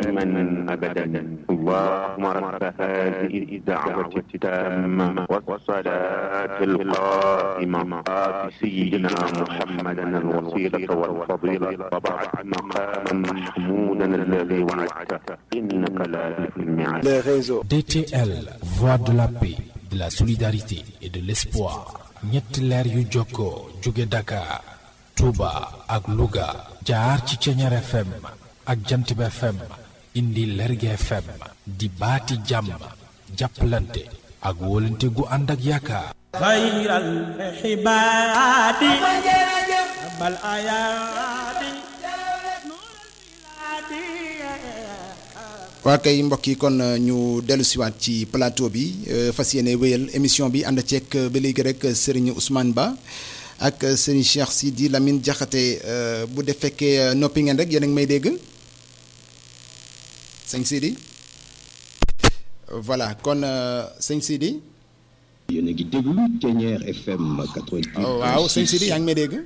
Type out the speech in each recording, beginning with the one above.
دائما أبدا اللهم رب هذه الدعوة التامة والصلاة القائمة آت سيدنا محمدا الوسيلة والفضيلة وبعث مقاما محمودا الذي وعدته إنك لا تخلف الميعاد les réseaux. DTL, voix de la paix, de la solidarité et de l'espoir. ñetti leer yu jokkoo jóge Dakar, Touba ak Louga jaar ci Ceñeer FM ak Jantib FM indi Lerge FM di baati jàmm jàppalante ak wóolante gu ànd ak yaakaar. خير الحباد بل آيادي waa kay mbokk yi kon euh, ñu dellu siwaat ci plateau bi euh, fas yéene wéyal émission bi ànd ceeg euh, ba léegi rek Serigne Ousmane Ba ak euh, Serigne Cheikh Sidi Lamine Diakhaté euh, bu def fekkee euh, noppi ngeen rek yéen a ngi may dégg sëñ Sidi voilà kon euh, sëñ Sidi yéen a ngi déglu Ténière FM 88. oh, waaw sëñ Sidi yaa ngi may dégg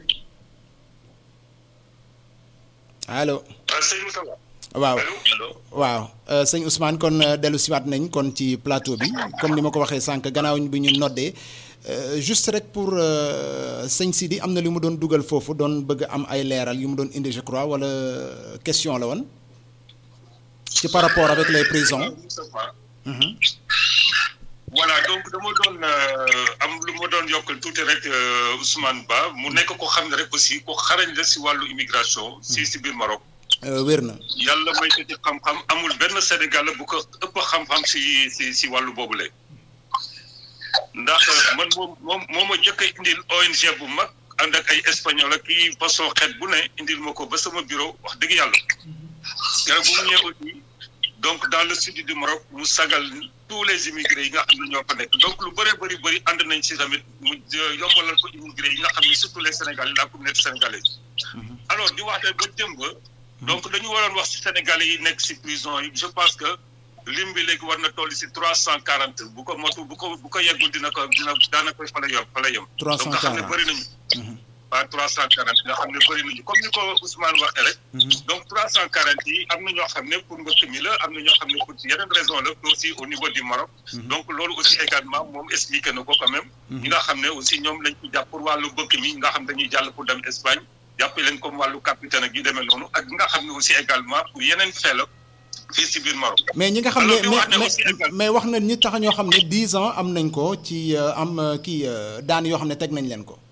allo sëñ Moussa waaw allo allo waaw euh, sëñ Ousmane kon euh, dellu siwaat nañ kon ci plateau bi comme ni ma ko waxee sànq gannaaw bi ñu noddee euh, juste rek pour euh, sëñ Sidi am na li mu doon dugal foofu doon bëgg am ay leeral yu mu doon indi je crois wala question la woon ci par rapport avec les prisons. Mhm. voilà donc dama doon euh, am lu ma doon yokkal tuuti rek euh, Ousmane Ba mu nekk ko xam ne rek aussi ko xarañ la si wàllu immigration si si biir Maroc Euh, wér na yàlla may ko ci xam-xam amul benn Sénégal bu ko ëpp xam-xam si si si wàllu boobule ndax euh, man moom moom moo ma jëkk a indil ONG bu mag ànd ak ay espagnol ak kii façon xeet bu ne indil ma ko ba sama bureau wax dëgg yàlla keroog bu mu ñëwee aussi donc dans le sud du Maroc mu sagal tous les immigrés yi nga xam ne ñoo fa nekk donc lu bëree bëri bëri ànd nañ si tamit mu euh, yombalal ko immigrés yi nga xam ne surtout les Sénégalais la communauté sénégalaise alors di wax ba démb donc dañu waroon wax si Sénégalais yi nekk si prison yi je pense que lim bi léegi war na toll si trois cent quarante bu ko motu bu ko bu ko yeggul dina ko dina daanaka fa la yem fa la yem. donc nga xam ne 340. bëri nañu. waaw trois cent quarante nga xam ne bëri nañu comme ni ko Ousmane waxee rek. donc trois cent quarante yi am na ñoo xam ne pour mbëkk mi la am na ñoo xam ne pour yeneen raison la aussi au niveau du Maroc. donc loolu aussi également moom expliqué na ko quand même. ñi nga xam ne aussi ñoom lañ ci jàpp pour wàllu mbëkk mi nga xam dañuy jàll pour dem Espagne jàppe leen comme wàllu capitaine ak yu demee noonu ak ñi nga xam ne aussi également pour yeneen fee la fii si biir Maroc. mais ñi nga xam ne Alors, di wax ne mais aussi mais, également- mais wax na ñi tax ñoo xam ne 10 ans am nañ ko ci euh, am euh, kii euh, daan yoo xam ne teg nañ leen ko.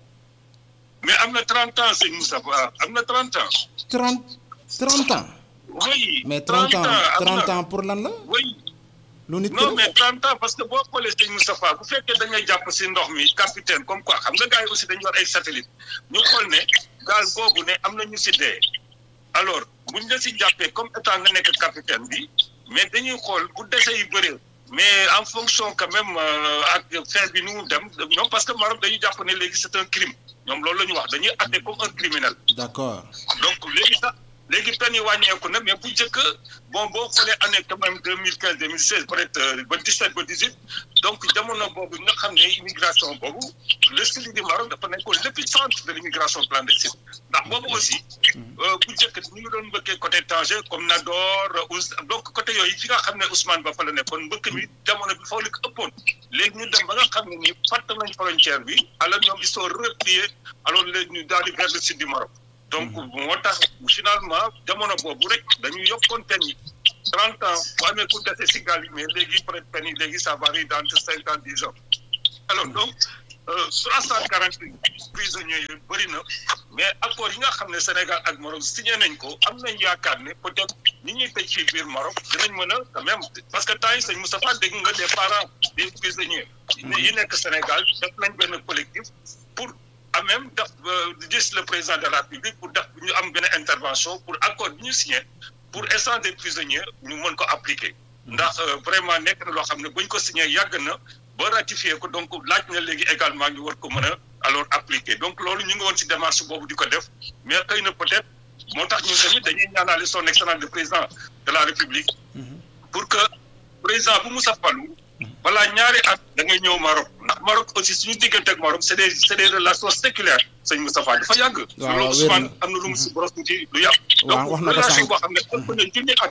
mais am na 30 ans sëñ Moussa Ba am na 30 ans. 30 30 ans. oui mais 30 ans am 30 na ans pour lan la oui. lu nit ki non def mais 30 ans parce que boo xoolee sëñ Moustapha bu fekkee da ngay jàpp si ndox mi capitaine comme quoi xam nga gars yi aussi dañu war ay satellite ñu xool ne gaal googu ne am na ñu si dee alors buñ la si jàppee comme état nga nekk capitaine bi mais dañuy xool bu dese yu bëree mais en fonction quand même euh, ak fait bi nu mu dem ñoom parce que Maroc dañuy jàpp ne léegi c'est un crime ñoom loolu la ñu wax dañuy atte comme un criminel d'accord donc léegi sax léegi peine yi wàññeeku na mais bu njëkk bon boo xoolee année quand même deux mille quinze deux mille seize peut être ba dix sept ba dix huit donc jamono boobu nga xam ne immigration boobu le sud du Maroc dafa nekkoon l'épicentre de l'immigration clandestine ndax boobu aussi euh, bu njëkk ñu ngi doon mbëkkee côté Tanger comme Nador Ous donc côté yooyu fi nga xam ne Ousmane Ba fa la nekkoon mbëkk mi jamono bi foofu la ko ëppoon léegi ñu dem ba nga xam ne nii fàtt nañ frontière bi alors ñoom ils sont repliés alors léegi ñu daal di vers le sud du Maroc donc moo tax finalement jamono boobu rek dañuy yokkoon peine yi trente ans bu amee ku dese si gaal yi mais léegi peut être peine yi léegi ça varie d'entre cinquante dix ans alors donc trois cent quarante prisonniers yooyu bëri na mais accord yi nga xam ne Sénégal ak Maroc signé nañ ko am nañ yaakaar ne peut être ñi ñuy tëj fii biir Maroc dinañ mën a quand même parce que temps yi sëñ Moustapha dégg nga des parents des prisonniers yi nekk Sénégal def nañ benn collectif pour à même def gis le président de la République pour def ñu am benn intervention pour accord bi ñu signé pour instant des prisonniers ñu mën ko appliquer ndax vraiment nekk na loo xam ne buñ ko signé yàgg na ba ratifié ko donc laaj na léegi également ñu war ko mën a alors appliquer donc loolu ñu ngi woon ci démarche boobu di ko def mais xëy na peut-être moo tax ñun tamit dañuy ñaanaale son excellence le président de la République pour que président bu Moussa Fallou balaa ñaari at da ngay ñëw Maroc ndax Maroc aussi suñu diggante ak Maroc c'est des c'est des relations séculaires sëñ Moustapha dafa yàgg. waaw loolu Ousmane am na lu mu si boros tuuti lu yàgg. waaw wax na ko relation sànq boo xam ne ëpp na junni at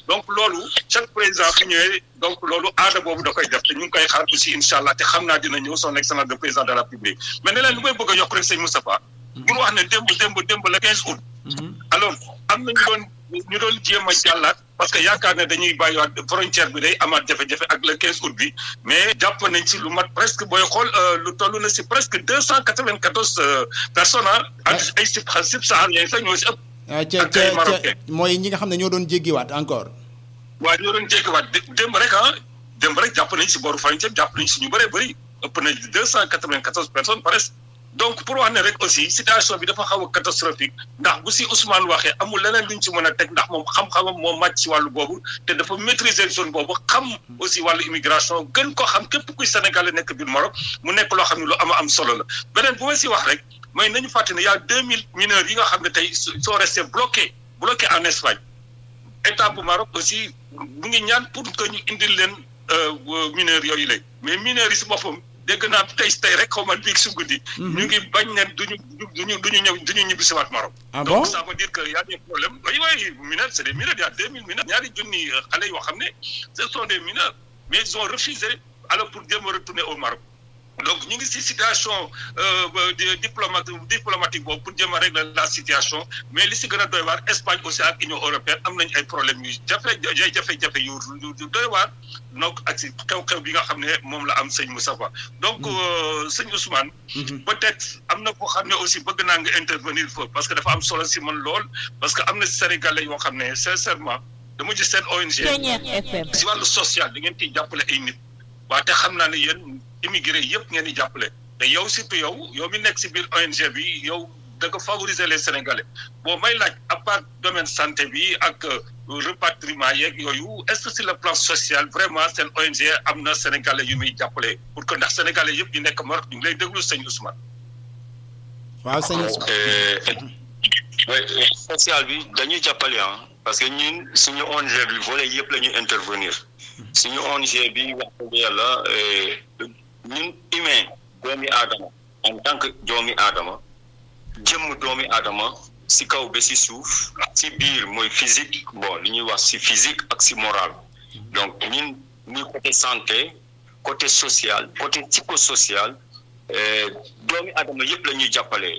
donc loolu chaque président bu ñëwee donc loolu aada boobu da koy def te ñu ngi koy xaar aussi incha allah te xam naa dina ñëw son excellence de président de la République mais ne leen lu may bëgg a yokk rek sëñ Moustapha pour wax ne démb démb démb le 15 août alors am na ñu doon ñu doon jéem a jàllaat parce que yaakaar ne dañuy bàyyiwaat frontière bi day amaat jafe-jafe ak le 15 août bi mais jàpp nañ ci lu mat presque booy xool lu toll na si presque deux cent quatre-vingt-quatorze personnes ah. ak ay sib sib sahariens sax ñoo si ëpp. ah ca ca ca mooy ñi nga xam ne ñoo doon jéggiwaat encore. waaw ñoo doon jéggiwaat démb rek ah démb rek jàpp nañ si booru frontière jàpp nañ si ñu bëree bëri ëpp na deux cent quatre-vingt-quatorze personnes presque. donc pour wax ne rek aussi situation bi dafa xaw a catastrophique ndax bu si Ousmane waxee amul leneen luñ ci mën a teg ndax moom xam-xamam moo màcc ci wàllu boobu te dafa maîtriser zone boobu xam aussi wàllu immigration gën ko xam képp kuy Sénégalais nekk biir Maroc mu nekk loo xam ne lu ama am solo la beneen bu ma si wax rek mooy nañu fàtte ne y a deux mille mineurs yi nga xam ne tey soo resté bloqué bloqué en Espagne état bu Maroc aussi mu ngi ñaan pour que ñu indil leen mineurs yooyu la mais mineurs yi si boppam dégg naa tey tey rek xaw ma biig su guddi. ñu ngi bañ ne duñu duñu duñu ñëw duñu ñibbi si waat Maroc. ah bon donc ça veut dire que y a des problèmes oui oui mineurs c'est des mineurs il y a deux mille mineurs ñaari junni xale yoo xam ne ce sont des mineurs mais ils ont refusé alors pour jéem a retourner au Maroc. donc ñu ngi si situation diplomatique diplomatique boobu pour jéem a régler la situation mais li si gën a doy waar Espagne aussi ak Union européenne am nañu ay problèmes yu jafe jafe-jafe yu yu doy waar donc ak si xew-xew bi nga xam ne moom la am sëñ Moustapha donc sëñ Ousmane. peut-être am na koo xam ne aussi bëgg naa nga intervenir foofu parce que dafa am solo si man lool parce que am na Sénégalais yoo xam ne sincèrement dama gis seen ONG. si wàllu social da ngeen ciy jàppale ay nit waaye te xam naa ne yéen. immigré yëpp ngeen di jàppale te yow surtout yow yow mi nekk si biir ONG bi yow da nga favoriser les sénégalais bon may laaj à part domaine santé bi ak repatriement yeeg yooyu est-ce que sur le plan social vraiment seen ONG am na sénégalais yu muy jàppale pour que ndax sénégalais yëpp ñu nekk Maroc ñu ngi lay déglu sëñ Ousmane. waaw sëñ Ousmane. social bi dañuy jàppale ah parce que ñun suñu ONG bi volet yëpp la ñuy intervenir suñu ONG bi wax dëgg yàlla. ñun humain doomi aadama en tant que doomi aadama jëmm doomi aadama si kaw ba si suuf si biir mooy physique bon li ñuy wax si physique ak si moral donc ñun muy côté santé côté social côté psychosocial doomi aadama yëpp la ñuy jàppale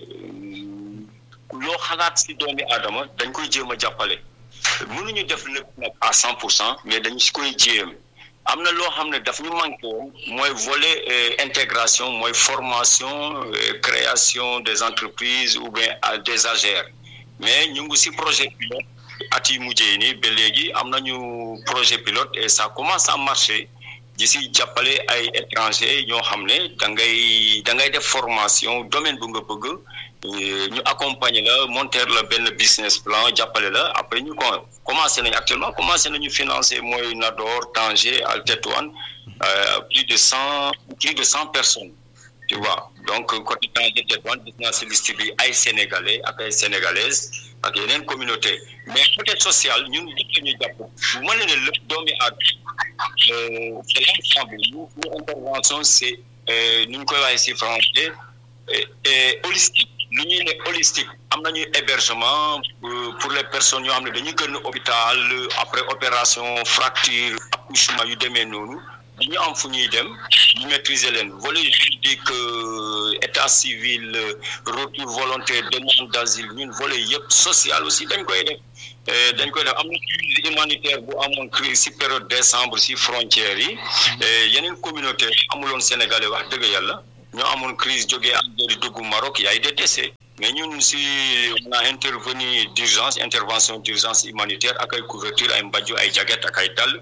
loo xalaat si doomi aadama dañ koy jéem a jàppale mënuñu def lépp nag à cent pour cent mais dañu si koy jéem am na loo xam ne daf ñu manqué woon mooy volet intégration mooy formation création des entreprises ou bien des AGR mais ñu ngi si projet pilote at yi mujjee nii ba léegi am nañu projet pilote et ça commence à marcher di si jàppale ay étrangers ñoo xam ne da ngay da ngay def formation domaine bu nga bëgg ñu accompagner la monter la benn business plan jàppale la après ñu ko commencé nañu actuellement commencé nañu financer mooy Nador Tanger Al Tétouan plus de cent plus de cent personnes tu vois donc côté Tanger Tétouan gis naa si liste bi ay sénégalais ak ay sénégalaises ak yeneen communauté mais côté social ñun nit la ñuy jàpp bu ma ne ne lépp doomi aadama c'est l'ensemble ñu ñu intervention c'est nu ñu koy waxee si français holistique lu ñuy ne holistique am nañu hébergement pour les personnes yoo xam ne dañuy gën hôpital après opération fracture accouchement yu demee noonu dañu am fu ñuy dem ñu maîtriser leen volet juridique état civil retour volontaire demande d'asile ñun volet yëpp social aussi dañ koy def dañ koy def am na crise humanitaire bu amoon crise si période décembre si frontières yi yeneen communauté amuloon sénégalais wax dëgg yàlla ñoo amoon crise jógee Algérie dugg Maroc y a des décès mais ñun si on a intervenu d'urgence intervention d'urgence humanitaire ak ay couverture ay mbajju ay jaget ak ay dal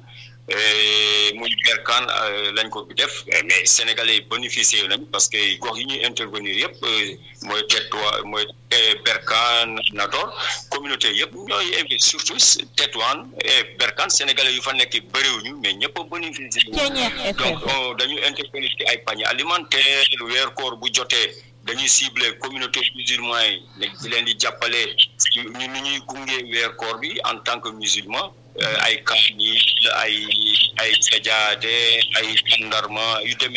muy berkaan lañ ko bi def mais sénégalais yi bénéficié nañ parce que gox yi ñuy intervenir yëpp mooy Tétouan mooy berkaan Nador communauté yëpp ñooy invité surtout Tétouan et berkaan sénégalais yu fa nekk bëriwuñu mais ñëpp a bénéficié donc dañu intervenir ci ay panier alimentaire weer koor bu jotee dañuy ciblé communauté musulman yi di leen di jàppale ñu ni ñuy gunge weer koor bi en tant que musulman ay kaamil ay ay sajaade ay tàndarma yu demee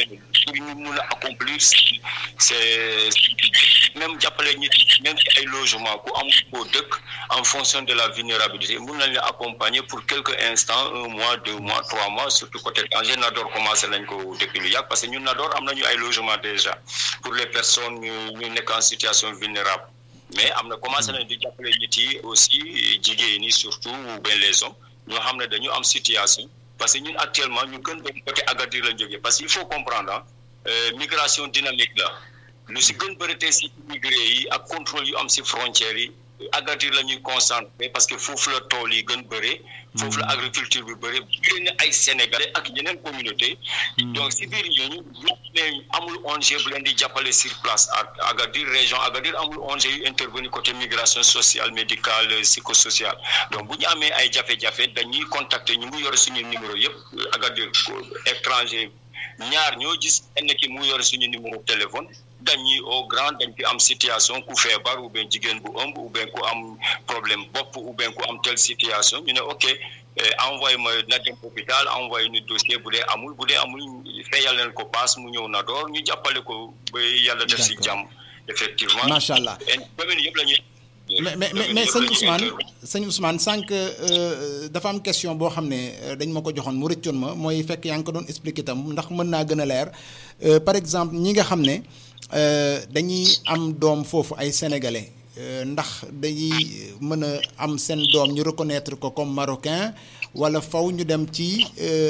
pour ñu mun a accomplir c'est même jàppale nit même ci ay logement ku am koo dëkk en fonction de la vulnérabilité mun nañ la accompagner pour quelques instants un mois deux mois trois mois surtout côté danger Nador commencé nañ ko depuis lu yàgg parce que ñun Nador am nañu ay logement déjà pour les personnes ñu ñu nekk en situation vulnérable mais am na commencé nañ di jàppale nit yi aussi jigéen ñi surtout ou bien les hommes ñoo xam ne dañu am situation parce que ñun actuellement ñu gën dem côté Agadir lañ jógee parce que il faut comprendre ah migration dynamique la lu si gën bëri tey si immigré yi ak contrôle yu am si frontières yi Agadir la ñuy concentré parce que foofu la tool yi gën bëri foofu la agriculture bi bëri bëri na ay sénégalais ak yeneen communauté donc si biir ñooñu ne amul ONG bu leen di jàppale sur place ak Agadir région Agadir amul ONG yu intervenir côté migration sociale médicale psychosociale donc bu ñu amee ay jafe-jafe dañuy contacter ñu ngi yore suñu numéro yëpp Agadir étranger ñaar ñoo gis kenn ki mu yore suñu numéro téléphone dañuy au grand dañ fi am situation ku feebar ou bien jigéen bu ëmb ou bien ku am problème bopp ou bien ku am telle situation ñu ne ok envoyé ma na dem hôpital envoyé ñu dossier bu dee amul bu dee amul fayal leen ko paas mu ñëw na door ñu jàppale ko ba yàlla def si jàmm effectivement macha allah commune yëpp la ñuy mais mais mais mais sëñ Ousmane sëñ Ousmane sànq dafa am question boo xam ne dañ ma ko joxoon mu rëccoon ma mooy fekk yaa ngi ko doon expliqué tam ndax mën naa gën a leer par exemple ñi nga xam ne dañuy am doom foofu ay sénégalais ndax dañuy mën a am seen doom ñu reconnaître ko comme marocain wala faw ñu dem ci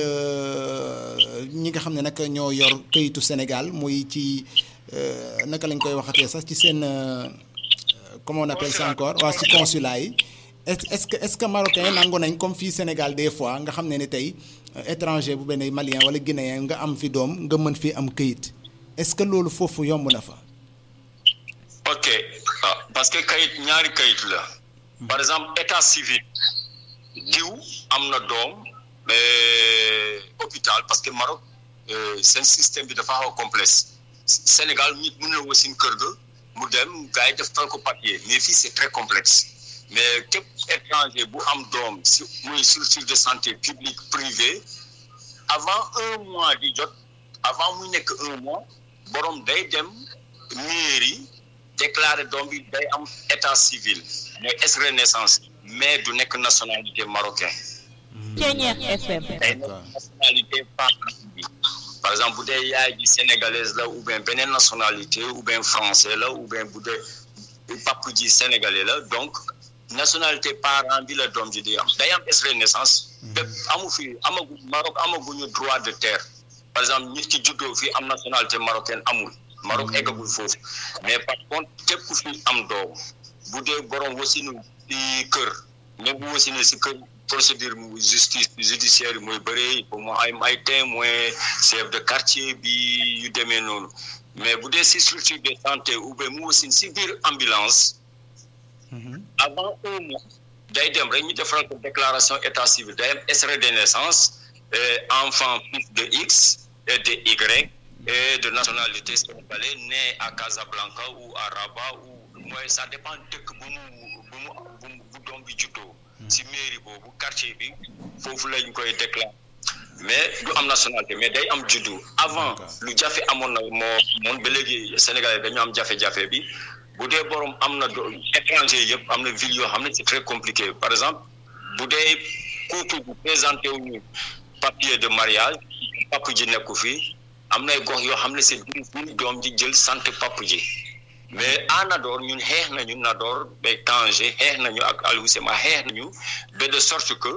ñi nga xam ne nag ñoo yor këyitu Sénégal muy ci naka lañ koy waxatee sax ci seen. comment on appelle ça encore waaw ci consulat yi est-ce que est-ce que marocain nangu nañ comme fii Sénégal des fois nga xam ne ni tey étranger bu benn malien wala guinéen nga am fi doom nga mën fi am këyit est-ce que loolu foofu yomb na fa. ok ah parce que kayit ñaari kayit la par exemple état civil diw am na doom hôpital parce que Maroc seen système bi dafa xaw a complexe Sénégal nit mën na wasin kër ga. mu dem gars yi defal ko papier mais fii c'est très complexe mais képp étranger bu am doom si muy structure de santé publique privée avant un mois di jot avant muy nekk un mois borom day dem mairie déclarer doom bi day am état civil mooy extrait de naissance mais du nekk nationalité marocain Ceeñeex FM day nekk nationalité parent bi par exemple bu dee yaay ji sénégalaise la ou bien beneen nationalité ou bien français la ou bien bu dee pap ji sénégalais la donc nationalité parent bi la doom ji di am day am extrait de naissance bépp amu fi amagu Maroc amaguñu droit de terre par exemple nit ki juddoo fi am nationalité marocaine amul Maroc eggagul foofu mais par contre képp ku fi am doom bu dee borom wasinu si kër même bu wasinu si kër procédure justice judiciaire mooy bëree pour mu am ay témoin chef de quartier bi yu demee noonu mais bu dee si structure de santé ou bien mu wasin si biir ambulance avant un mois day dem rek ñu defaral ko déclaration état civil day am extrait de naissance enfant fils de X et de Y et de nationalité sénégalais né à Casablanca ou à Rabat ou mooy ça dépend dëkk bu mu bu mu bu doom bi juddoo si mairie boobu quartier bi foofu lañ koy déclarer mais du am nationalité mais day am juddu avant lu jafe amoon na moo moon ba léegi Sénégalais dañu am jafe-jafe bi bu dee borom am na do étranger yëpp am na ville yoo xam ne c'est très compliqué par exemple bu dee couple bu présenté wuñu papier de mariage pap ji nekku fi am nay gox yoo xam ne c'est difficile doom ji jël sant pap ji mais à Nador ñun xeex nañu Nador ba Tanger xeex nañu ak Aliou Sema xeex nañu ba de sorte que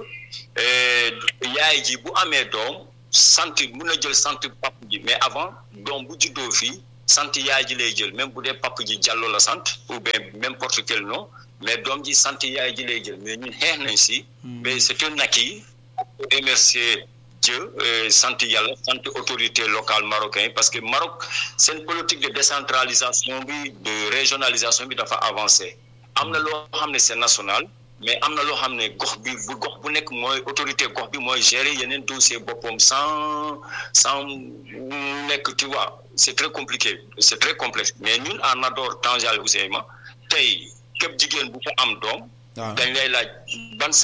yaay ji bu amee doom sant mun na jël sant pap ji mais avant doom bu juddoo fii sant yaay ji lay jël même bu dee pap ji Diallo la sant ou bien n'importe quel nom mais doom ji sant yaay ji lay jël mais ñun xeex nañ si mais c'est un acquis remercier Dieu sant yàlla sant autorité locale marocain parce que Maroc seen politique de décentralisation bi de régionalisation bi dafa avancé am na loo xam ne c'est national mais am na loo xam ne gox bi bu gox bu nekk mooy autorité gox bi mooy gérer yeneen dossier boppam sans sans nekk tu vois c'est très compliqué c'est très complexe mais ñun en Nador Tandial Ousseyn tey képp jigéen bu fa am doom dañ lay laaj ban sant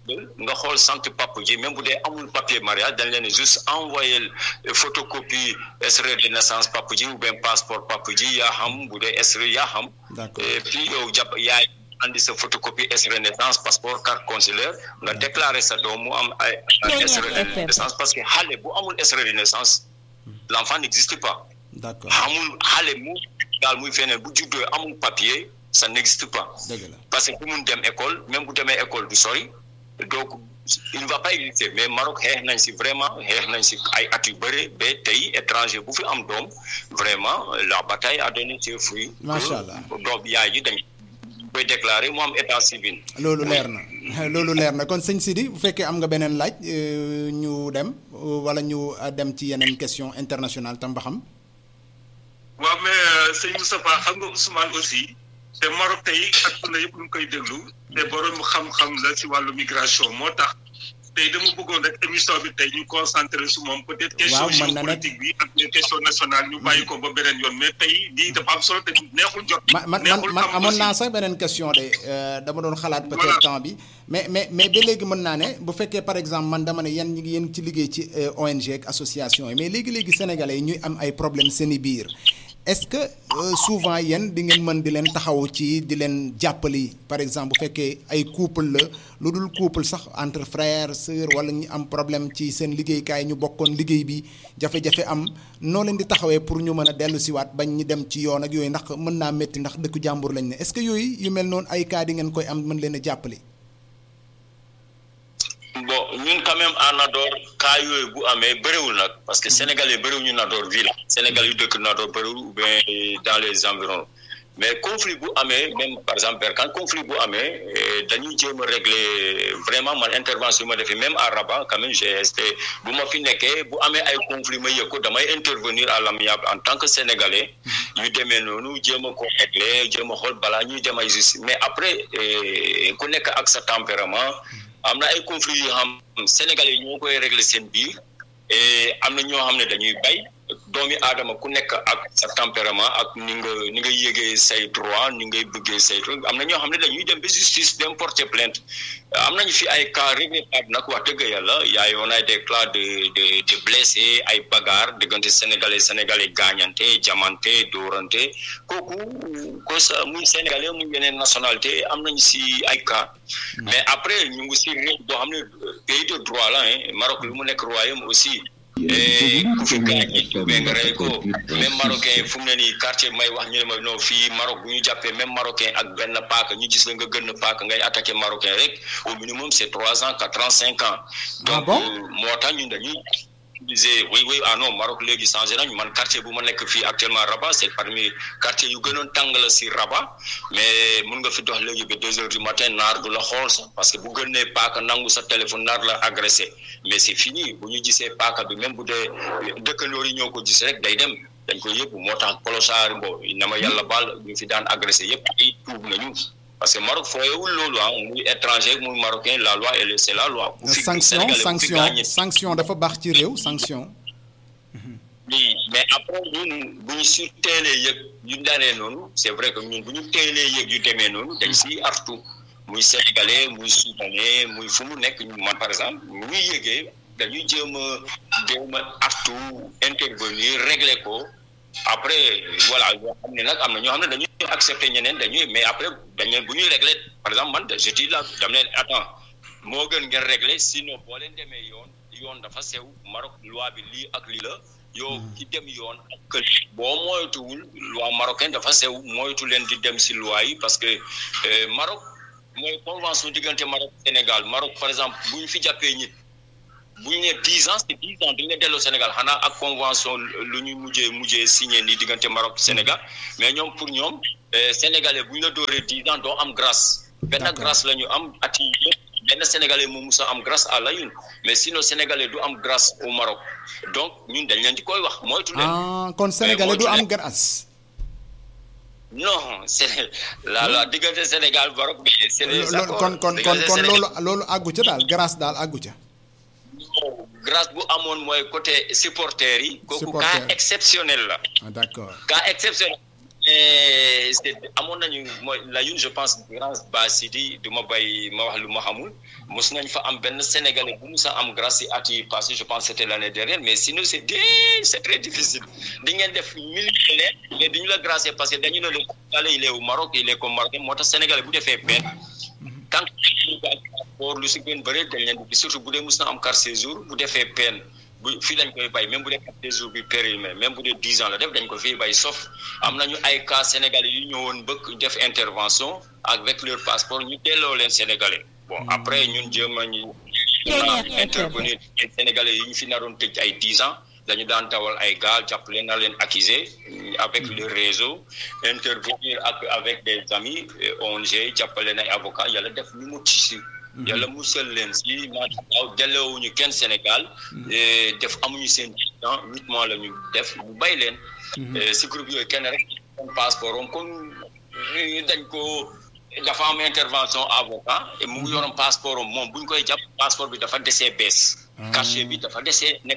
nga xool sant papa ji même bu dee amul papier mariage dañ leen juste envoyé photocopie extrait de naissance papa ji ou bien passeport papa ji yaa xam bu dee extrait yaa xam D'accord. et puis yow jàpp yaay andi sa photocopie extrait de naissance passeport carte consulaire nga déclaré sa doom mu am ay Kenya extrait de FM. naissance parce que xale bu amul extrait de naissance l'enfant n'existe pas d'accord amul xale mu daal muy feneen bu juddoo amul papier ça n'existe pas dëgg la parce que bu mun dem école même bu demee école du sori donc il ne va pas exister mais Maroc xeex nañ si vraiment xeex nañ si ay at yu bëri ba tey étranger bu fi am doom vraiment la bataille a donné ses fruits. Macha Allah. doom yaay ji dañ koy déclarer mu am état civil. loolu leer na loolu leer na kon sëñ Sidi bu fekkee am nga beneen laaj euh, ñu dem euh, wala ñu euh, dem ci yeneen question internationale tam ba xam waaw mais sëñ Moustapha xam nga Ousmane aussi te Maroc tey àdduna yëpp ñu ngi koy déglu te borom xam-xam la si wàllu migration moo tax tey dama bëggoon rek émission bi tey ñu concentré su moom peut-être question Waaw, mën na géopolitique bi ak les questions nationales ñu bàyyi ko ba beneen yoon mais tey lii dafa am solo te neexul jot. man man man neexul man xam amoon aussi. naa sax beneen question de euh, dama doon xalaat peut-être Voilà. temps bi mais mais mais ba léegi mën naa ne bu fekkee par exemple man dama ne yan ñi ngi yéen ci liggéey ci euh, ONG ak association yi mais léegi-léegi sénégalais yi ñuy am ay problème seeni biir est-ce que euh, souvent yéen di ngeen mën di leen taxaw ci di leen jàppali par exemple bu fekkee ay couple la lu dul couple sax entre frère sœur wala ñu am problème ci seen liggéeykaay ñu bokkoon liggéey bi jafe-jafe am noo leen di taxawee pour ñu mën a dellu siwaat bañ ñu dem ci yoon ak yooyu ndax mën naa métti ndax dëkku jàmbur lañ ne est-ce que yooyu yu mel noonu ay cas di ngeen koy am mën leen a jàppale. bon ñun quand même à Nador cas yooyu bu amee bëriwul nag parce que sénégalais bëriwul ñu Nador ville sénégalais yu dëkk Nador bëriwul ou bien dans les environs mais conflit bu amee même par exemple Berkane conflit bu amee eh, dañuy jéem a régler vraiment man intervention ma defee même à Rabat quand même j'ai resté bu ma fi nekkee bu amee ay conflit ma yëg ko damay intervenir à l'amiable en tant que sénégalais ñu demee noonu jéem a ko régler jéem a xool balaa ñuy dem ay justice mais après eh, ku nekk ak sa tempérament am na ay conflits yoo xam sénégalais yi ñoo koy régler seen biir et am na ñoo xam ne dañuy bay doomi aadama ku nekk ak sa tempérament ak ni nga ni nga yëgee say droit ni ngay bëggee say truc am na ñoo xam ne dañuy dem ba justice dem porter plainte am nañu fi ay cas regrettable nag wax dëgg yàlla yaay on a des cas de de de blessés ay bagarre diggante sénégalais sénégalais gaañante jamante dóorante kooku ko sa muy sénégalais muy yeneen nationalité am nañu si ay cas mais après ñu ngi si réew boo xam ne pays de droit la hein Maroc lu mu nekk royaume aussi et ku fi gaañ mais nga rey ko même marocain fu mu ne nii quartier may wax ñu ne ma non fii Maroc bu ñu jàppee même marocain ak benn paaka ñu gis la nga gën a paaka ngay attaqué marocain rek au minimum c'est trois ans quatre ans cinq ans donc bon euh, moo tax ñun dañuy utiliser oui oui ah non Maroc léegi changé nañ man quartier bu ma nekk fii actuellement Rabat c'est parmi quartier yu gënoon tàng la si Rabat mais mun nga fi dox léegi ba deux heures du matin naar du la xool sax parce que bu gënee paaka nangu sa téléphone naar la agressé mais c'est fini bu ñu gisee paaka bi même bu dee dëkkandoor yi ñoo ko gis rek day dem dañ ko yëpp moo tax kolosaari mbo na ma yàlla baal ñu fi daan agressé yëpp ay tuub nañu parce que Maroc fooyewul loolu ah muy étranger muy marocain la loi elle c'est la loi. bu fi sanction Sénégalais bu fi sanction gaañee sanction dafa baax ci réew sanction. oui mais après ñun bu ñu si teelee yëg yu daree noonu c'est vrai que ñun bu ñu teelee yëg yu demee noonu dañ siy artu muy sénégalais muy soudanais muy fu mu nekk man par exemple mu ñuy yëgee dañuy jéem a jéem a artu intervenir régler ko après voilà yoo xam ne nag am na ñoo xam ne dañuy accepter ñeneen dañuy mais après dañu bu ñuy régler par exemple man je dis là dam leen attends moo gën ngeen régler sinon boo leen demee yoon yoon dafa sew Maroc loi bi lii ak lii la yow ki dem yoon ak kër boo moytuwul loi marocaine dafa sew moytu leen di dem si loi yi parce que euh, Maroc mooy convention diggante Maroc Sénégal Maroc par exemple bu ñu fi jàppee nit bu ñu nee dix ans c'est dix ans duñu la delloo Sénégal xanaa ak convention lu ñu mujjee mujjee signé nii diggante Maroc Sénégal mais ñoom pour ñoom euh, sénégalais bu ñu la dooree dix ans doo am grâce benn D'accord. grâce la ñu am at yi yëpp benn sénégalais moo musa am grâce à la une mais sinon sénégalais du am grâce au Maroc donc ñun dañ leen di koy wax moytu leen ah kon sénégalais du moytu am leen. grâce. non c'est la la diggante Sénégal Maroc mais c'est des loolu accords kon kon kon diggante kon Sénégal- loolu loolu àggu ca daal grâce daal àggu ca. grâce bu amoon mooy côté supporters yi kooku Supporters. cas exceptionnel la ah d'accord cas exceptionnel mais c'est amoon nañu mooy la une je pense grâce ba Sidi du ma bay ma wax lu ma xamul mos nañ fa am benn sénégalais bu musa am grâce si at yi passé je pense c'était l'année dernière mais sinon c'est dé c'est très difficile di ngeen def millionnaire mais duñu la grâce parce que dañu ne le sénégalais il est au Maroc il est comme Marocain moo tax sénégalais bu defee peine tant que ko ak passeport lu si gën bëri dañ leen di surtout bu dee mus na am carte séjour bu defee peine bu fii lañ koy bay même bu dee carte séjour bi périmé même bu dee dix ans la def dañ ko fii bay sauf am nañu ay cas sénégalais yu ñëwoon bëgg def intervention avec leur passeport ñu delloo leen sénégalais bon après ñun jéem a ñu intervenir sénégalais yi ñu fi naroon tëj ay dix ans dañu daan dawal ay gaal jàppale na leen accusé avec le réseau intervenir ak avec des amis ONG jàppale na ay avocats yàlla def ñu mucc si yàlla musal leen si maanaam delloowuñu kenn Sénégal def amuñu seen temps huit mois la ñu def ñu bay leen si groupe yooyu kenn rek passeport om comme dañ ko dafa am intervention avocat mu ngi yoroon passeport om moom bu ñu koy jàpp passeport bi dafa desee bees cachet bi dafa desee nekk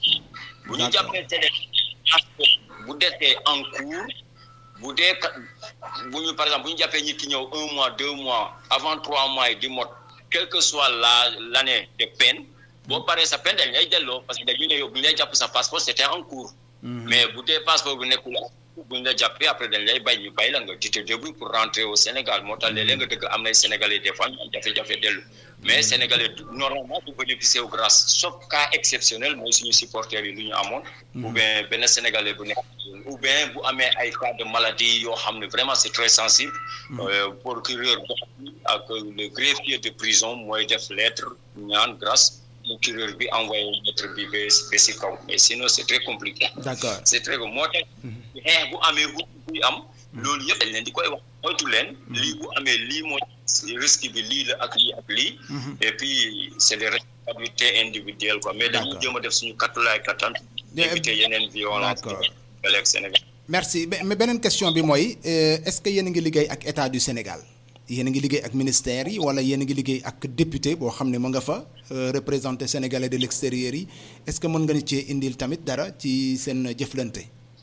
bu ñu jàppee télé passeport bu desee en cours bu dee bu ñu par exemple bu ñu jàppee nit ki ñëw un mois deux mois avant trois mois yi di mot quelle que soit la l'année de peine boo paree sa peine dañ lay delloo parce que dañu ne yow bu ñu lay jàpp sa passeport c'était en cours mais bu dee passeport bu nekkul bu ñu la jàppee après dañ lay bay ñu bay la nga tu te débrouilles pour rentrer au Sénégal moo tax léeg-léeg nga dëgg am nay Sénégalais des fois ñu am jafe-jafe dellu mais Sénégalais normalement du bénéficier wu grâce sauf cas exceptionnel mooy suñu supporters yi lu ñu amoon ou bien benn Sénégalais bu nekk ou bien bu amee ay cas de maladie yoo xam ne vraiment c'est très sensible procureur ak le greffier de prison mooy def lettre ñaan grâce procureur bi envoyé lettre bi ba ba si kaw mais sinon c'est très compliqué d'accord c'est très moo tax xeex bu amee wu buy am loolu yëpp dañ leen di koy wax moytu leen lii bu amee lii mooy risque bi lii la ak lii ak lii et puis c'est des responsabilités individuelles quoi mais dañuy jéem a def suñu kattulaay kattan éviter yeneen violence ak Sénégal merci mais beneen question bi mooy est-ce que yéen a ngi liggéey ak état du Sénégal yéen a ngi liggéey ak ministère yi wala yéen a ngi liggéey ak député boo xam ne mu nga fa représenté sénégalais de l'extérieur yi est-ce que mën nga ni cee indil tamit dara ci seen jëflante.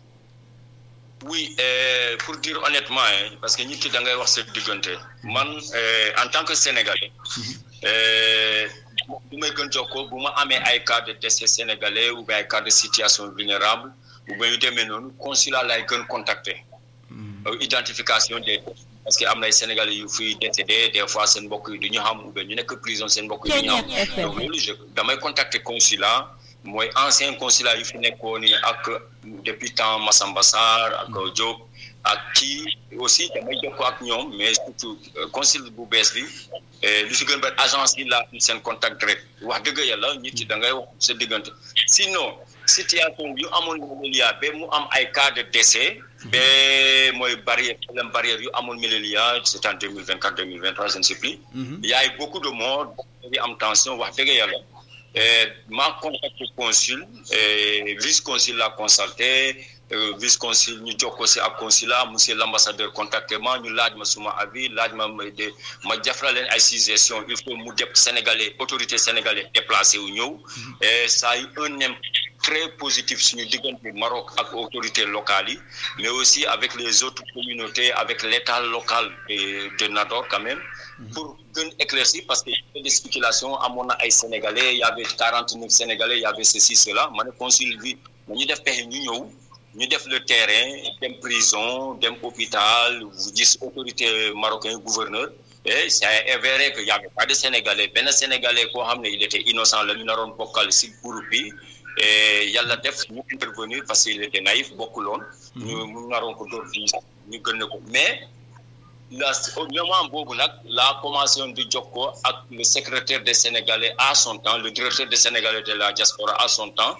oui euh, pour dire honnêtement hein, parce que nit ki da ngay wax sa diggante man en tant que sénégalais bu may gën jokkoo bu ma amee ay cas de décès sénégalais ou bien ay cas de situation vulnérable ou bien yu demee noonu consulat lay gën contacter identification des parce que am na ay sénégalais yu fiy décédé des fois seen mbokk yi du ñu xam ou bien ñu nekk prison seen mbokk yi du ñu xam donc loolu je damay contacter consulat mooy ancien consulat yu fi nekkoon ni ak depuis temps Massamba Sarr ak Diop ak kii aussi damay jokkoo ak ñoom mais surtout consul bu bees bi lu fi gën ba agence yi laa seen contact direct wax dëgg yàlla nit yi da ngay wax sa diggante sinon situation yu amoon Milélia ba mu am ay cas de décès ba mooy barrière problème barrière yu amoon Milélia c'est en deux mille vingt quatre deux mille vingt trois je ne sais plus il y a eu beaucoup de morts yi am tension wax dëgg yàlla ma contacté consul vice consul l'a consulté vice consul ñu jokkoo si ak consulat monsieur l'ambassadeur contacté ma ñu laaj ma suma avis laaj ma de ma jafra leen ay suggestion il faut mu def sénégalais autorité sénégalais déplacé wu ñëw et ça a eu un impact très positif suñu diggante Maroc ak autorités locales yi mais aussi avec les autres communautés avec l'état local de, de Nador quand même pour gën éclaircir parce que y avait des spéculations amoon na ay sénégalais y avait quarante neuf sénégalais y avait ceci cela ma ne consul bi ñu def pexe ñu ñëw ñu def le terrain dem prison dem hôpital gis autorité marocain gouverneur et c'est avéré que y avait pas de sénégalais benn sénégalais koo xam ne il était innocent la ñu naroon bokkal si groupe bi et yàlla def ñu intervenir parce qu'il était naïf bokkuloon ñu mu naroon ko dóor di ñu gën ko mais la au moment boobu nag la commencé woon di jokkoo ak le secrétaire des sénégalais à son temps le directeur des sénégalais de la diaspora à son temps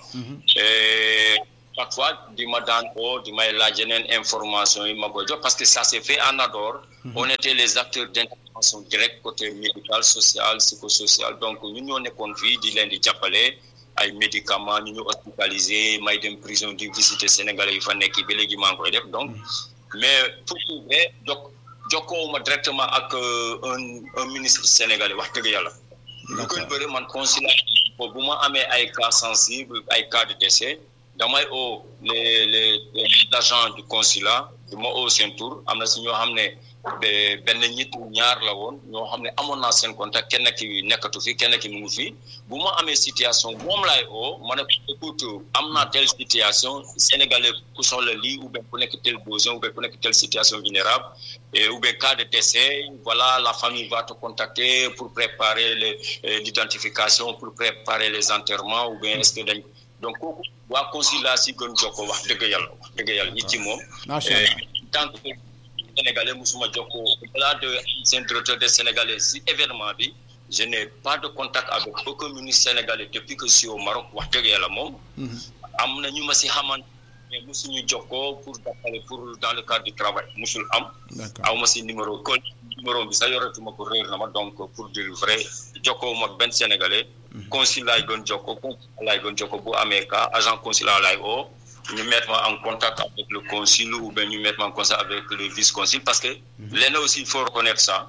et chaque fois di ma daan oo di may laaj yeneen information yi ma koy jox parce que ça s'est fait en Nador on était les acteurs d'intervention directe côté médical social psychosocial donc ñun ñoo nekkoon fii di leen di jàppale ay médicaments ñu ñu hospitalisé may dem prison di visiter sénégalais yi fa nekk ba léegi maa ngi koy def donc mais pour vrai jok jokkoowuma directement ak un un ministre sénégalais wax dëgg yàlla lu koy bëri man consulat bo bu ma amee ay cas sensibles ay cas de décès damay oo les les les agents du consulat du ma oo seen tur am na si ñoo xam ne be- benn ñit ñaar la woon ñoo xam ne amoon naa seen contact kenn ki nekkatu fi kenn ki mu ngi fi bu ma amee situation moom laay oo ma ne ko écoute am naa telle situation sénégalais ku soxla lii ou bien ku nekk tel besoin ou bien ku nekk telle situation vulnérable et ou bien cas de décès voilà la famille va te contacter pour préparer les euh, l'identification pour préparer les enterrements ou bien est-ce que dañ donc kooku waa consulat si gën jokkoo wax dëgg yàlla wax dëgg yàlla ñi ci moom Macha Allah. tant que sénégalais musuma jokkoo au-delà de ancien directeur des sénégalais si événement bi je n'ai pas de contact avec aucun ministre sénégalais depuis que je suis au Maroc wax dëgg yàlla moom am na ñu ma si xamante mais musuñu jokkoo pour jàppale pour dans le cadre du travail musul am D'accord. aw ma si numéro kon numéro bi sax yoratuma ko réer na ma donc pour dire vrai jokkoo mag benn sénégalais consulat laay gën jokkoo consulat laay gën jokkoo bu amee cas agent consulat laay oo ñu mettre ma en contact avec le consul ou bien ñu mettre ma en contact avec le vice-consul parce que lenn aussi il faut reconnaître ça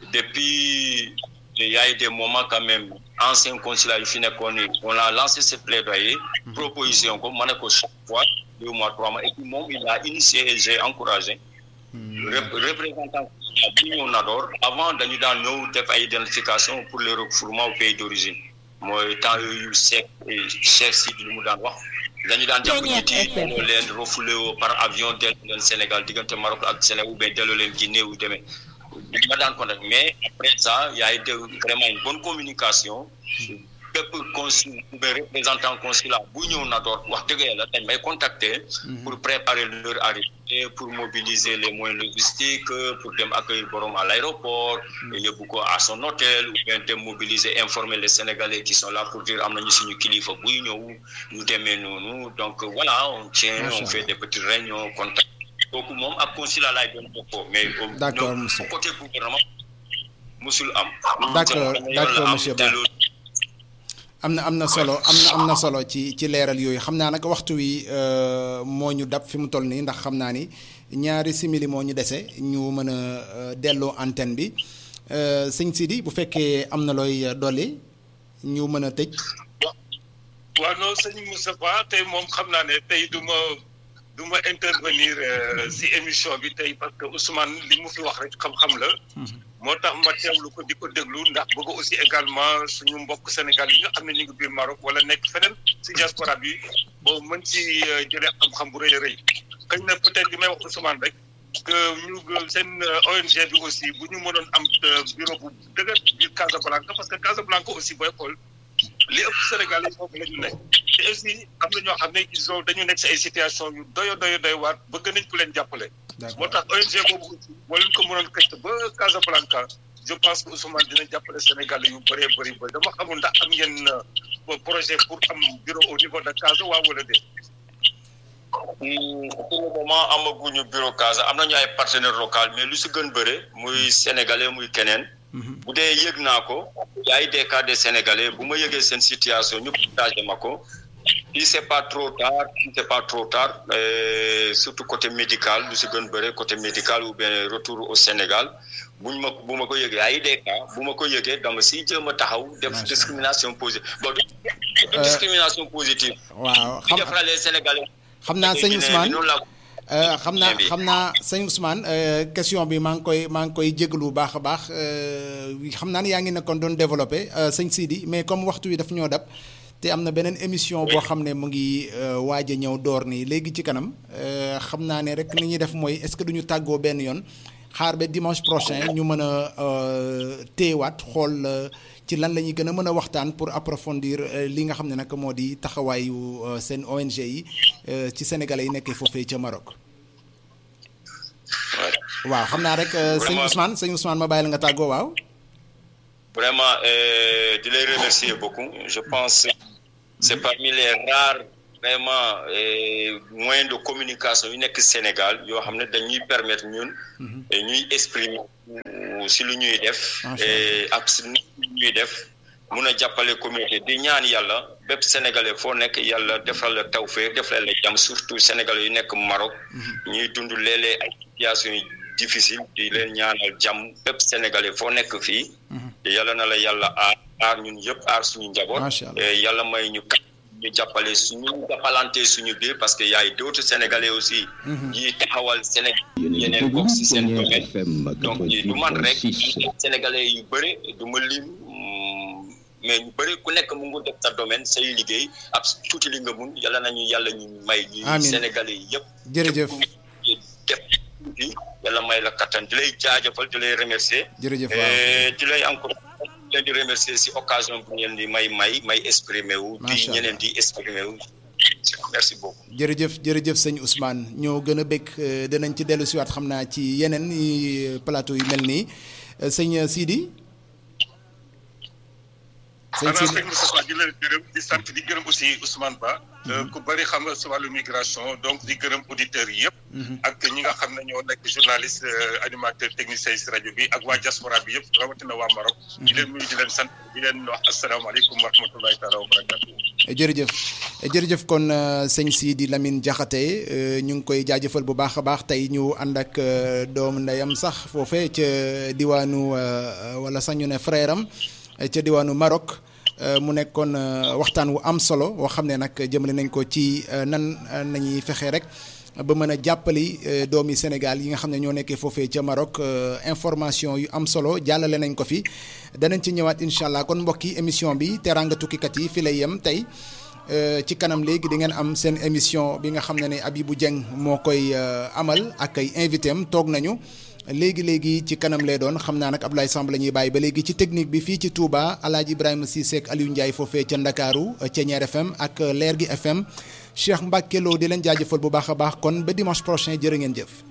depuis il y a eu des moments quand même ancien consulat yu fi nekkoon ni on a lancé ce plaidoyer proposition ko ma ne ko chaque fois deux mois trois mois et puis moom il a initié et j'ai encouragé Rep- représentant bi ñëw Nador avant dañu daan ñëw def ay identification pour le refoulement au pays d'origine mooy temps yooyu Cheikh Cheikh Sidi lu mu daan wax dañu daan jàpp nit yi delloo leen refoulé woo par avion delloo leen Sénégal diggante Maroc ak Sénégal ou bien delloo leen Guinée ou demee ma daan contact mais après ça y a été vraiment une bonne communication bépp consul ou bien représentant consulat bu ñëw Nador wax dëgg yàlla dañ may contacter pour préparer leur arrivée pour mobiliser les moyens logistiques pour dem accueillir borom à l'aéroport et yóbbu ko à son hôtel ou bien dem mobiliser informer les Sénégalais qui sont là pour dire am nañu suñu kilifa buy ñëw ñu demee noonu donc voilà on tient on fait des petites réunions contact kooku moom ak consulat laay doon jokkoo mais au D'accord, ñoom monsieur. au côté gouvernement musul am D'accord, Yoon la d'accord, am, monsieur te Ba. loolu am na am na solo am na am na solo ci ci leeral yooyu xam naa nag waxtu wi euh, moo ñu dab fi mu toll nii ndax xam naa ni ñaari simili moo ñu dese ñu mën a euh, delloo antenne bi Euh, sëñ Sidi bu fekkee am na looy euh, dolli ñu mën a tëj. waaw non sëñ Moustapha tey moom xam naa ne tey du ma du ma intervenir euh, si émission bi tey parce que Ousmane li mu fi wax rek xam-xam la. moo tax ma teewlu ko di ko déglu ndax bëgg aussi également suñu mbokk Sénégal yi nga xam ne ñu ngi biir Maroc wala nekk feneen si diaspora bi boo mën ci euh, jëlee xam-xam bu rëy a rëy kañ na peut-être li may wax Ousmane rek que ñu seen euh, ONG bi aussi bu ñu mënoon am euh, bureau bu dëgër biir Casablanca parce que Casablanca aussi booy xool li ëpp Sénégal yi foofu la ñu nekk te aussi am na ñoo xam ne ils ont dañu nekk si ay situation yu doyo doyo doy waar bëgg nañ ku leen jàppale moo tax ONG boobu aussi boo leen ko mënoon këcc ba Casablanca je pense que Ousmane dina jàppale Sénégal yu bëree bëri bëri dama xamul ndax am ngeen euh, projet pour am bureau au niveau de Casa waa wala déet Hmm, pour le moment amaguñu bureau Casa am nañu ay partenaires locaux mais lu si gën bëre muy sénégalais muy keneen. bu dee yëg naa ko. y a eu des cas de sénégalais bu ma yëgee seen situation ñu partagé ma ko. si c'est pas trop tard si c'est pas trop tard euh, surtout côté médical lu si gën bëre côté médical ou bien retour au Sénégal buñ ma bu ma ko yëgee ay des cas bu ma ko yëgee dama si jéem a taxaw def Macha discrimination positive bon du du Euh, discrimination positive. waaw xam xam defalee sénégalais. xam naa sëñ Ousmane noonu laa ko Euh, xam naa Bien bi. xam naa sëñ Ousmane euh, question bi maa ngi koy maa ngi koy jégalu bu baax a baax euh, xam naa ne yaa ngi nekkoon doon développé euh, sëñ Sidi mais comme waxtu wi daf ñoo dab te am na beneen émission boo xam ne mu ngi euh, waaj a ñëw door nii léegi ci kanam euh, xam naa ne rek li ñuy def mooy est-ce que duñu tàggoo benn yoon xaar ba dimanche prochain ñu mën a euh, téewaat xool euh, ci lan la ñuy gën a mën a waxtaan pour approfondir euh, li nga xam ne nag moo di taxawaayu euh, seen ONG yi euh, ci sénégalais yi nekkee foofee ca Maroc. waaw xam naa rek euh, sëñ Vraiment. Ousmane sëñ Ousmane ma bàyyi la nga tàggoo waaw. vraiment euh, di lay remercier beaucoup je pense que c'est parmi les rares vraiment euh, moyens de communication yu nekk Sénégal yoo xam ne dañuy permettre ñun et ñuy exprimer si lu ñuy def Macha et ak si lu ñuy def mun a jàppale communauté di ñaan yàlla bépp sénégalais foo nekk yàlla defal la tawfeex defal la jàmm surtout sénégalais yu nekk Maroc ñuy dund léeg-léeg ay situations yu difficile di leen ñaanal jàmm bépp sénégalais foo nekk fii te yàlla na la yàlla aar aar ñun yëpp aar suñu njaboot Macha Allah. Eh, yàlla may ñu kat ñu jàppale suñu jàppalante suñu biir parce que y a d'autres sénégalais aussi. ñi taxawal Sénégal yeneen gox si seen domaine donc ñi du man rek sénégalais yu bëri du ma lim mais ñu bëri ku nekk mu ngi def sa domaine say liggéey ab tuuti li nga mun yàlla nañu yàlla ñu may. ñi sénégalais yëpp. jërëjëf def yàlla may la kattan di lay jaajëfal di lay remercier. jërëjëf waaw di lay encouragé leen di remercier si occasion bu ngeen di may may may exprimer wu. di ñeneen di exprimer wu. merci beaucoup. jërëjëf jërëjëf sëñ Ousmane ñoo gën a bëgg dinañ ci dellu siwaat xam naa ci yeneen plateau yu mel nii sëñ Sidi. sëñ Sidi sëñ Moustapha di leen gërëm di sant di gërëm aussi Ousmane Ba. ku bëri xam nga si wàllu migration donc di gërëm auditeurs yi yëpp. ak ñi nga xam ne ñoo nekk journaliste animateur technicien si rajo bi ak waa diaspora bi yëpp rawatina waa Maroc. di leen nuyu di leen sant di leen wax asalaamaaleykum wa rahmatulahi taala wa barakatu. jërëjëf jërëjëf kon sëñ Sidi Lamine Diakhaté ñu ngi koy jaajëfal bu baax a baax tey ñu ànd ak doomu ndeyam sax foofee ca diwaanu wala sax ñu ne frère am ca diwaanu Maroc. mu nekkoon waxtaan wu am solo woo xam ne nag jëmale nañ ko ci nan nañuy fexe rek ba mën a jàppali doomi Sénégal yi nga xam ne ñoo nekkee foofee ca Maroc information yu am solo jàllale nañ ko fi danañ ci ñëwaat incha allah kon mbokki émission bi teraanga tukkikat yi fi lay yem tey ci kanam léegi di ngeen am seen émission bi nga xam ne ne Abibou Dieng moo koy amal ak ay invité am toog nañu. léegi léegi ci kanam lay doon xam naa nag Abdoulaye Samb la ñuy bàyyi ba léegi ci technique bi fii ci Touba El Hadj Ibrahima Cissé ak Aliou Ndiaye foofee ca Ndakaaru Thiéniere FM ak Leer gi FM Cheikh Mbacke Lo di leen jaajëfal bu baax a baax kon ba dimanche prochain jërë ngeen jëf.